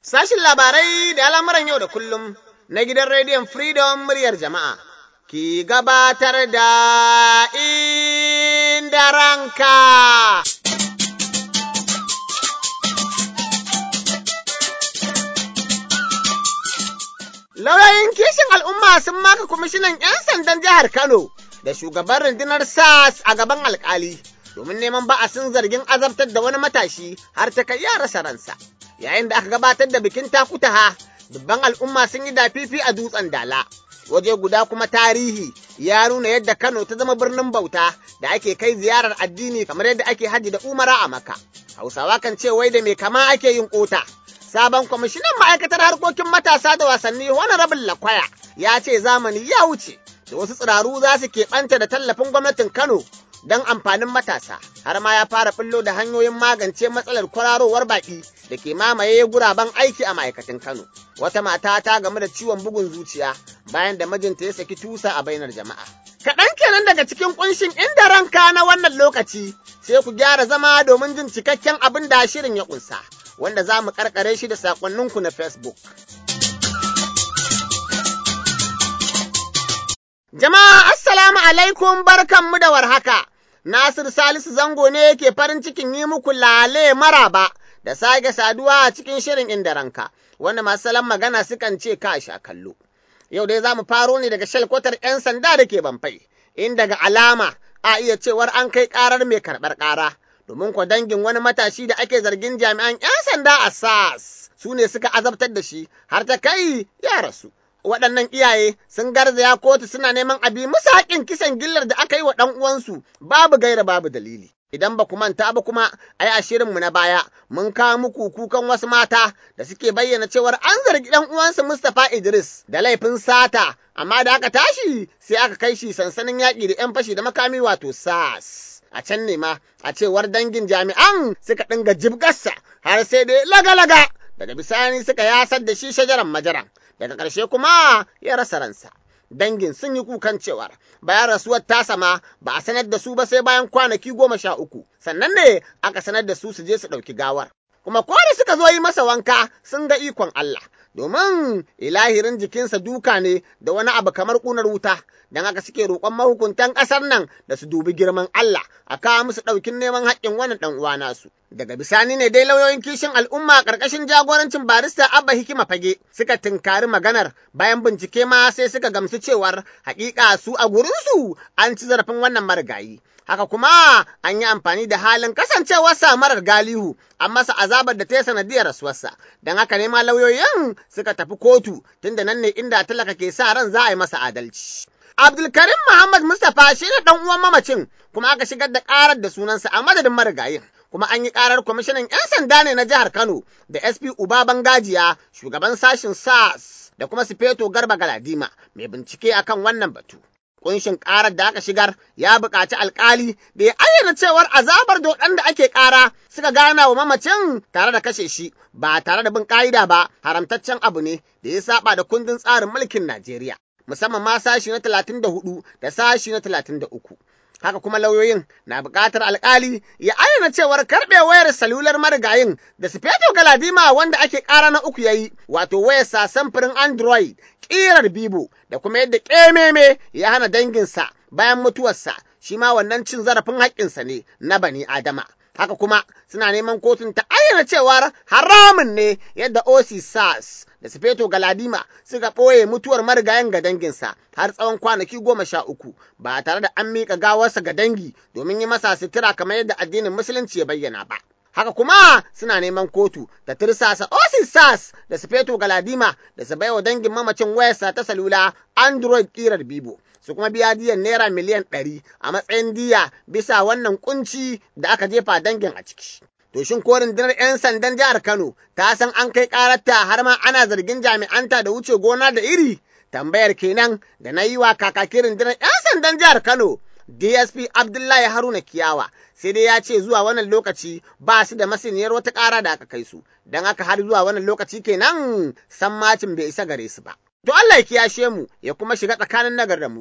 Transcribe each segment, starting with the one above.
Sashin labarai da al'amuran yau da kullum na gidan rediyon Freedom muryar jama'a ki gabatar da inda ranka. Lauyoyin kishin al'umma sun maka kwamishinan 'yan sandan jihar Kano da shugaban rundunar SAS a gaban alkali domin neman ba'asin zargin azabtar da wani matashi har ta kai ya rasa ransa. Yayin da aka gabatar da bikin takutaha, dubban al'umma sun yi dafifi a dutsen dala. Waje guda kuma tarihi ya nuna yadda Kano ta zama birnin bauta da ake kai ziyarar addini kamar yadda ake haji da umara a maka. Hausawa kan ce wai da mai kama ake yin kota. Sabon kwamishinan ma'aikatar harkokin matasa da wasanni Honorable Lakwaya ya ce zamani ya wuce da wasu tsiraru za su keɓanta da tallafin gwamnatin Kano don amfanin matasa har ma ya fara fillo da hanyoyin magance matsalar kwararowar baƙi da ke mamaye guraben aiki a ma'aikatan Kano. Wata mata ta game da ciwon bugun zuciya bayan da mijinta ya saki tusa a bainar jama'a. Kaɗan kenan daga cikin ƙunshin inda ranka na wannan lokaci sai ku gyara zama domin jin cikakken abin da shirin ya ƙunsa. wanda za mu karkare shi da sakonninku na Facebook. Jama'a Assalamu alaikum barkanmu da warhaka. Nasir Salisu Zango ne yake farin cikin yi muku lale maraba da sake saduwa a cikin shirin inda ranka, wanda masu salon magana sukan ce ka sha kallo. Yau dai za mu faro ne daga shalkwatar 'yan sanda da ke banfai, inda ga alama a iya cewar an kai ƙarar mai karɓar ƙara. domin kwa dangin wani matashi da ake zargin jami'an 'yan sanda a SAS su ne suka azabtar da shi har ta kai ya rasu. Waɗannan iyaye sun garzaya kotu suna neman abi musu haƙin kisan gillar da aka yi wa ɗan uwansu babu gaira babu dalili. Idan ba ku manta ba kuma ai a shirinmu na baya mun kawo muku kukan wasu mata da suke bayyana cewar an zargi ɗan uwansu Mustapha Idris da laifin sata amma da aka tashi sai aka kai shi sansanin yaƙi da 'yan fashi da makami wato SAS. a can ne ma a cewar dangin jami'an suka dinga jibgarsa har sai dai laga-laga daga bisani suka yasar da shi shajaran majaran daga ƙarshe kuma ya rasa ransa. Dangin sun yi kukan cewar bayan rasuwar tasa ma ba a sanar da su ba sai bayan kwanaki goma sha uku sannan ne aka sanar da su su je su ɗauki gawar. Kuma ko da suka zo yi masa wanka sun ga ikon Allah domin ilahirin jikinsa duka ne da wani abu kamar ƙunar wuta don haka suke roƙon mahukuntan ƙasar nan da su dubi girman Allah a kawo musu ɗaukin neman haƙƙin wani ɗan uwa nasu. Daga bisani ne dai lauyoyin kishin al'umma ƙarƙashin jagorancin barista Abba Hikima Fage suka tinkari maganar bayan bincike ma sai suka gamsu cewar haƙiƙa su a gurinsu an ci zarafin wannan marigayi. haka kuma an yi amfani da halin kasancewarsa marar galihu an masa azabar da ta yi sanadiyar rasuwarsa don haka ne ma lauyoyin suka tafi kotu tunda nan ne inda talaka ke sa ran za a yi masa adalci. Abdulkarim Muhammad Mustapha shi ne ɗan uwan mamacin kuma aka shigar da ƙarar da sunansa a madadin marigayin. Kuma an yi ƙarar kwamishinan 'yan sanda ne na jihar Kano da SP Uba Bangajiya shugaban sashin SAS da kuma Sifeto Garba Galadima mai bincike akan wannan batu. kunshin ƙarar da aka shigar ya buƙaci alƙali da ya ayyana cewar azabar da waɗanda ake ƙara suka gana wa mamacin tare da kashe shi ba tare da bin ƙa'ida ba haramtaccen abu ne da ya saba da kundin tsarin mulkin Najeriya musamman ma sashi na talatin da hudu da sashi na talatin da uku. Haka kuma lauyoyin na buƙatar alƙali ya ayyana cewar karɓe wayar salular marigayin da Sufeto Galadima wanda ake ƙara na uku yayi wato wayar sa samfurin Android ƙirar Bibo da kuma yadda ƙememe ya hana danginsa bayan mutuwarsa shi ma wannan cin zarafin haƙƙinsa ne na bani Adama. Haka kuma suna neman kotun ta ayyana cewar haramun ne yadda OC SARS da Sufeto Galadima suka ɓoye mutuwar marigayen ga danginsa har tsawon kwanaki goma sha uku ba tare da an miƙa gawarsa ga dangi domin yi masa sutura kamar yadda addinin Musulunci ya bayyana ba. Haka kuma suna neman kotu ta tirsasa Osisas da Sufeto Galadima da su baiwa dangin mamacin wayarsa ta salula Android ƙirar Bibo. Su kuma biya diyan naira miliyan ɗari a matsayin diya bisa wannan kunci da aka jefa dangin a ciki. To shin ko rundunar 'yan sandan jihar Kano ta san an kai ƙararta har ma ana zargin jami'anta da wuce gona da iri? Tambayar kenan da na yi wa kakakin rundunar 'yan sandan jihar Kano DSP Abdullahi Haruna Kiyawa sai dai ya ce zuwa wannan lokaci ba su da masaniyar wata ƙara da aka kai su, don haka har zuwa wannan lokaci kenan san macin bai isa gare su ba. To Allah ya kiyashe mu ya kuma shiga tsakanin nagar da mugu.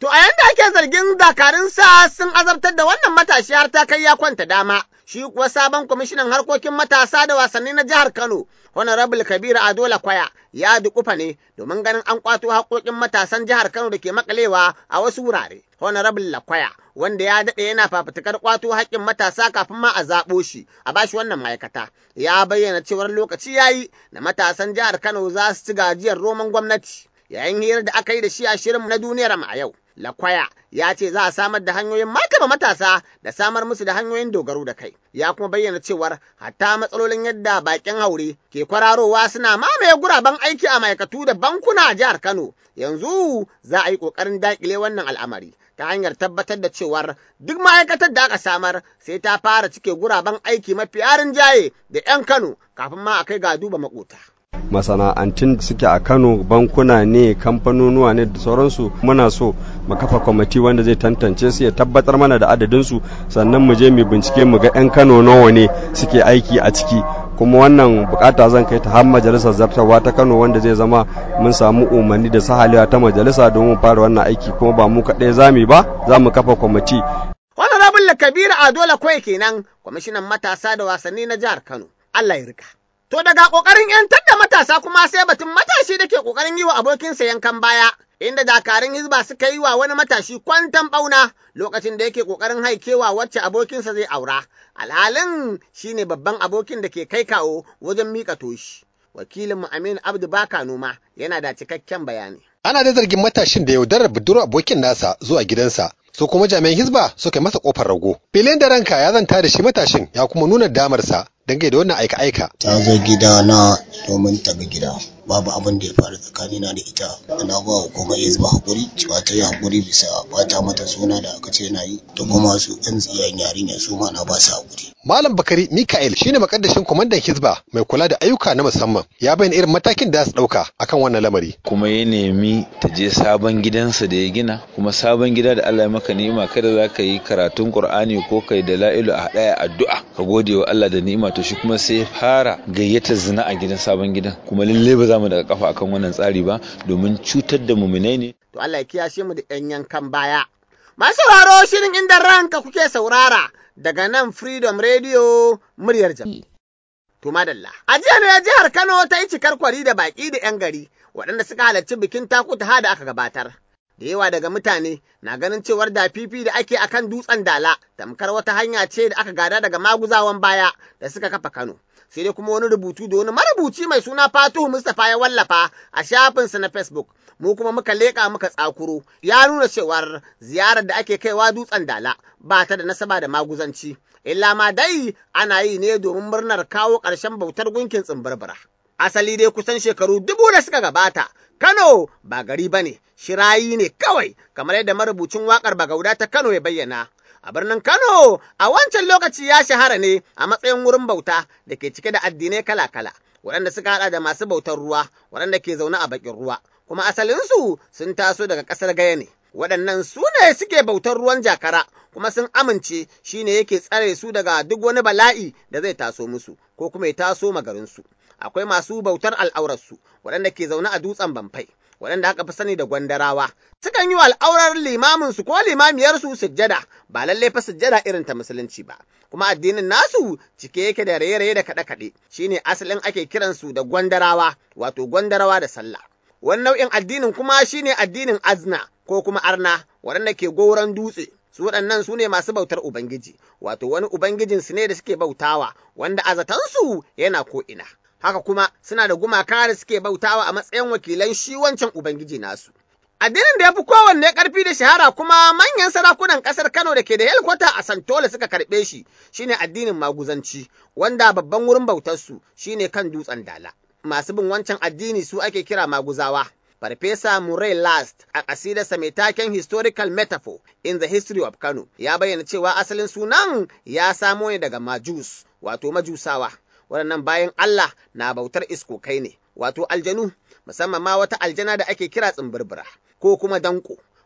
To a yanda ake zargin dakarunsa sun azabtar da wannan matashi har ta kai ya kwanta dama, shi kuwa sabon kwamishinan harkokin matasa da wasanni na jihar Kano, Honorable Kabiru Adola Kwaya, ya dukufa ne domin ganin an kwato haƙoƙin matasan jihar Kano da ke makalewa a wasu wurare. Honorable Lakwaya, wanda ya daɗe yana fafutukar kwato haƙƙin matasa kafin ma a zaɓo shi a bashi wannan ma'aikata, ya bayyana cewar lokaci ya yi da matasan jihar Kano za su ci gajiyar roman gwamnati. Yayin hirar da aka yi da shi a shirin na duniyar mu a yau. Lakwaya ya ce za a samar da hanyoyin martaba matasa da samar musu da hanyoyin dogaro da kai. Ya kuma bayyana cewar hatta matsalolin yadda bakin haure ke kwararowa suna mamaye guraben aiki a ma'aikatu da bankuna a jihar Kano. Yanzu za a yi ƙoƙarin daƙile wannan al'amari. ta hanyar tabbatar da cewar duk ma'aikatar da aka samar sai ta fara cike guraben aiki mafi yarin jaye da 'yan Kano kafin ma a kai ga duba makota. masana'antun da suke a kano bankuna ne kamfanonuwa ne da sauransu muna so mu kafa kwamiti wanda zai tantance su ya tabbatar mana da adadinsu sannan mu je mu bincike mu ga 'yan kano nawa ne suke aiki a ciki kuma wannan bukata zan kai ta har majalisar zartarwa ta kano wanda zai zama mun samu umarni da sahalewa ta majalisa domin fara wannan aiki kuma ba mu kaɗai zami ba za mu kafa kwamiti Honorable Kabiru Adola Kwai kenan kwamishinan matasa da wasanni na jihar Kano Allah ya rika To daga ƙoƙarin ‘yantar da matasa kuma sai batun matashi da ke ƙoƙarin yi wa abokinsa yankan baya, inda dakarun hizba suka yi wa wani matashi kwantan ɓauna lokacin da yake ƙoƙarin haikewa wacce abokinsa zai aura. Alhalin shi ne babban abokin da ke kai kawo wajen miƙa toshi. Wakilinmu Aminu Abdu Baka Noma yana da cikakken bayani. Ana da zargin matashin da yaudarar budurwar abokin nasa zuwa gidansa su kuma jami'an hizba suka yi masa kofar rago. Filin da ranka ya zanta da shi matashin ya kuma nuna damarsa dangane da wannan aika-aika. Ta zo gida na domin ta ga gida. Babu abin da ya faru tsakanina da ita. Na ba wa kuma hizba hakuri cewa ta yi hakuri bisa bata mata suna da aka ce na yi. Da kuma su ɗan tsiyan yarinya su ma na ba su hakuri. Malam Bakari Mikael shine makaddashin kwamandan Hizba mai kula da ayyuka na musamman ya bayyana irin matakin da za su ɗauka akan wannan lamari. Kuma ya nemi ta je sabon gidansa da ya gina kuma sabon gida da Allah ya maka ni'ima kada za ka yi karatun Qur'ani ko kai da la'ilu a ɗaya addu'a ka gode wa Allah da ni'ima to shi kuma sai ya fara gayyatar zina a gidan sabon gidan kuma lalle ba za mu daga kafa akan wannan tsari ba domin cutar da muminai ne. To Allah ya kiyashe mu da ɗan yankan baya. Masu sauraro shirin inda ranka kuke saurara daga nan Freedom Radio muryar jami'i. To madalla. A jiya ne jihar Kano ta yi cikar kwari da baƙi da 'yan gari waɗanda suka halarci bikin takuta da aka gabatar. Da yawa daga mutane na ganin cewar da fifi da ake akan dutsen dala tamkar wata hanya ce da aka gada daga maguzawan baya da suka kafa Kano. Sai dai kuma wani rubutu da wani marubuci mai suna Fatuhu Mustapha ya wallafa a shafinsa na Facebook. mu kuma muka leƙa muka tsakuro ya nuna cewar ziyarar da ake kaiwa dutsen dala ba ta da nasaba da maguzanci illa ma dai ana yi ne domin murnar kawo ƙarshen bautar gunkin tsimbarbara asali dai kusan shekaru dubu da suka gabata Kano ba gari ba ne shirayi ne kawai kamar yadda marubucin waƙar bagauda ta Kano ya bayyana a birnin Kano a wancan lokaci ya shahara ne a matsayin wurin bauta da ke cike da addinai kala-kala waɗanda suka haɗa da masu bautar ruwa waɗanda ke zaune a bakin ruwa kuma asalinsu sun taso daga ƙasar gaya ne. Waɗannan su ne suke bautar ruwan jakara, kuma sun amince shi ne yake tsare su daga duk wani bala'i da zai taso musu, ko kuma ya taso magarinsu. Akwai masu bautar al'aurarsu, waɗanda ke zaune a dutsen bamfai, waɗanda aka fi sani da gwandarawa. Sukan yi wa al'aurar limaminsu ko limamiyarsu sujjada, ba lallai fa sujjada irin ta musulunci ba. Kuma addinin nasu cike yake da raye-raye da kaɗe-kaɗe, shine asalin ake kiransu da gwandarawa, wato gwandarawa da sallah. wani nau'in addinin kuma shine addinin azna ko kuma arna waɗanda ke goron dutse su waɗannan su ne masu bautar ubangiji wato wani ubangijinsu ne da suke bautawa wanda azatansu yana ko ina haka kuma suna da gumaka da suke bautawa a matsayin wakilan shi wancan ubangiji nasu addinin da ya fi kowanne ƙarfi da shahara kuma manyan sarakunan ƙasar Kano da ke da helkwata a Santola suka karɓe shi shine addinin maguzanci wanda babban wurin bautarsu shine kan dutsen dala masu bin wancan addini su ake kira maguzawa. Farfesa Murray Last a ƙasidarsa mai taken Historical Metaphor in the History of Kano ya bayyana cewa asalin sunan ya samo ne daga Majus, wato Majusawa. Waɗannan bayan Allah na bautar iskokai ne, wato aljanu, musamman ma wata aljana da ake kira tsimbirbira, ko kuma danko,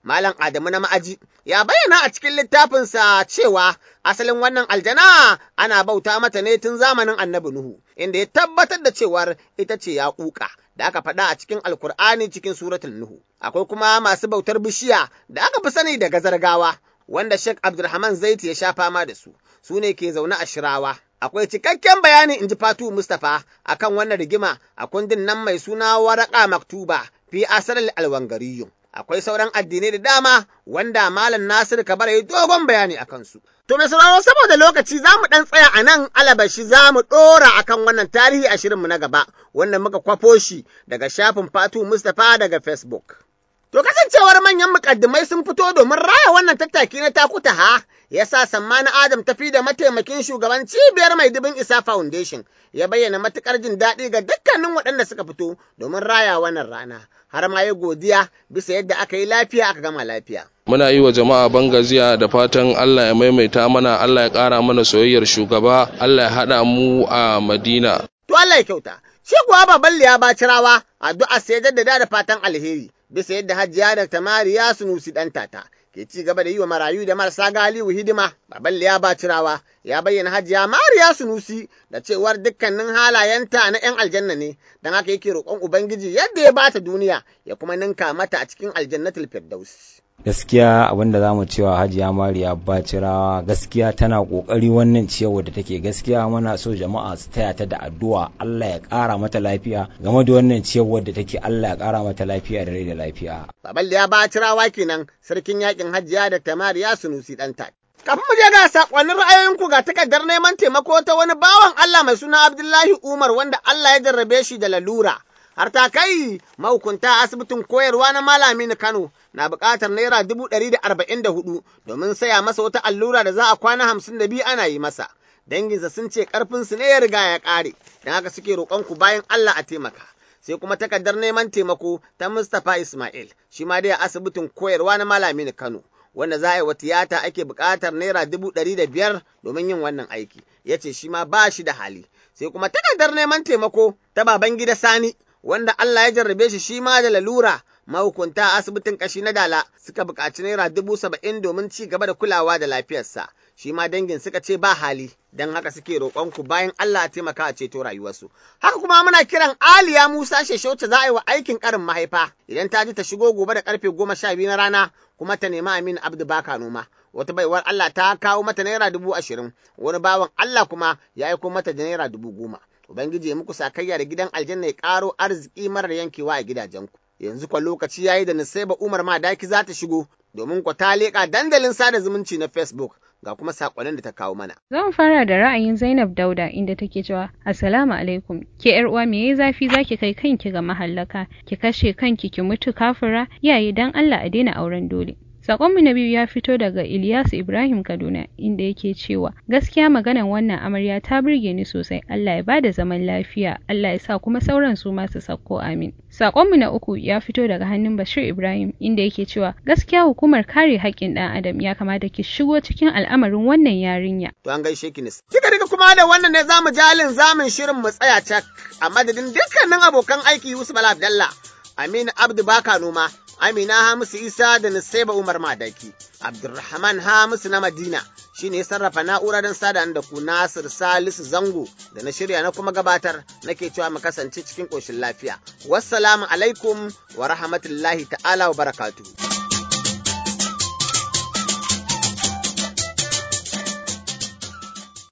Malam Adamu na ma'aji ya bayyana a cikin littafinsa cewa asalin wannan aljana ana bauta mata ne tun zamanin annabi Nuhu, inda ya tabbatar da cewar ita ce ya kuka da aka faɗa a cikin Alkur'ani cikin suratul Nuhu. Akwai kuma masu bautar bishiya da aka fi sani da gazargawa, wanda Sheikh Abdulrahman Zaiti ya sha fama da su, su ne ke zaune a Shirawa. Akwai cikakken bayani in ji Fatu Mustapha akan wannan rigima a kundin nan mai suna waraka maktuba fi asarar alwangariyun. Akwai sauran addinai da dama wanda Malam Nasir Kabar ya yi dogon bayani a kansu. To mai sauraro saboda lokaci za mu ɗan tsaya a nan alabashi za mu ɗora a kan wannan tarihi a shirinmu na gaba, wanda muka kwafo shi daga shafin Fatu Mustapha daga Facebook. To kasancewar manyan mukaddimai sun fito domin raya wannan tattaki na takuta ha, ya sa Sammani Adam tafi da mataimakin shugaban cibiyar mai dubin isa foundation ya bayyana matukar jin daɗi ga dukkanin waɗanda suka fito domin raya wannan rana. Har ma ya godiya bisa yadda aka yi lafiya aka gama lafiya. muna yi wa jama'a bangaziya da fatan Allah ya maimaita mana Allah ya ƙara mana soyayyar shugaba Allah ya haɗa mu a Madina. To Allah ya kyauta. Shi kuwa baban liya bacirawa addu'a sai jaddada da fatan alheri bisa yadda hajjiya da tamariya sunusi ɗan tata ke ci gaba da yi wa marayu da marasa galihu hidima baban liya bacirawa ya bayyana hajiya mariya sunusi da cewar dukkanin halayenta na 'yan aljanna ne don haka yake roƙon ubangiji yadda ya bata duniya ya kuma ninka mata a cikin aljannatul firdaus. gaskiya abinda za mu cewa hajiya mariya bacirawa gaskiya tana kokari wannan ciyarwa da take gaskiya muna so jama'a su taya ta da addu'a Allah ya kara mata lafiya game da wannan ciyarwa da take Allah ya kara mata lafiya da rai da lafiya baban ya bacirawa kenan sarkin yakin hajiya da tamariya sunusi ɗanta Kafin mu je ga sakonnin ra'ayoyinku ga takardar neman taimako ta wani bawan Allah mai suna Abdullahi Umar wanda Allah ya jarrabe shi da lalura. har ta kai mahukunta asibitin koyarwa na malami na Kano na buƙatar naira dubu ɗari da arba'in da hudu domin saya masa wata allura da za a kwana hamsin da biyu ana yi masa. Danginsa sun ce ƙarfinsu ne ya riga ya ƙare, don haka suke roƙonku bayan Allah a taimaka. Sai kuma takardar neman taimako ta Mustapha Ismail, shi ma dai a asibitin koyarwa na malami na Kano. Wanda za a yi wa tiyata ake buƙatar naira dubu ɗari da biyar domin yin wannan aiki. Ya ce shi ma ba shi da hali. Sai kuma takardar neman taimako ta baban gida Sani, wanda Allah ya jarrabe shi shi ma da lalura mahukunta asibitin kashi na dala suka buƙaci naira dubu saba'in domin ci gaba da kulawa da lafiyarsa shi ma dangin suka ce ba hali don haka suke roƙonku bayan Allah taimaka a ceto rayuwarsu haka kuma muna kiran Aliya Musa Sheshauce za a yi wa aikin ƙarin mahaifa idan ta ji ta shigo gobe da karfe goma sha biyu na rana kuma ta nemi Aminu Abdu Baka noma wata baiwar Allah ta kawo mata naira dubu ashirin wani bawan Allah kuma ya aiko mata da naira dubu goma Ubangiji ya muku sakayya da gidan aljanna ya ƙaro arziki marar yankewa a gidajenku. Yanzu kwa lokaci ya yi da Nusaiba Umar Madaki za ta shigo domin kwa ta leƙa dandalin sada zumunci na Facebook ga kuma saƙonin da ta kawo mana. Zan fara da ra'ayin Zainab Dauda inda take cewa Assalamu alaikum ke yar uwa me yayi zafi zaki kai kanki ga mahallaka ki kashe kanki ki mutu kafira yayi dan Allah a daina auren dole. Sakonmu na biyu ya fito daga Ilyasu Ibrahim Kaduna inda yake cewa gaskiya maganan wannan amarya ta burge ni sosai Allah ya bada zaman lafiya Allah ya sa kuma sauran su ma su sakko amin. Sakonmu na uku ya fito daga hannun Bashir Ibrahim inda yake cewa gaskiya hukumar kare haƙƙin ɗan adam ya kamata ki shigo cikin al'amarin wannan yarinya. To an gaishe ki nis. Kika riga kuma da wannan ne zamu jalin zamin shirin mu tsaya cak a madadin dukkanin abokan aiki Yusuf Bala Abdallah Aminu Abdu Baka Noma Amina Hamisu Isa da Nusaiba Umar Madaki, Abdulrahman Hamisu na Madina shi ne sarrafa na'ura don sada da ku Nasir Salisu Zango da na shirya na kuma gabatar nake cewa mu kasance cikin ƙoshin lafiya. Wassalamu alaikum wa rahmatullahi ta'ala wa barakatuhu.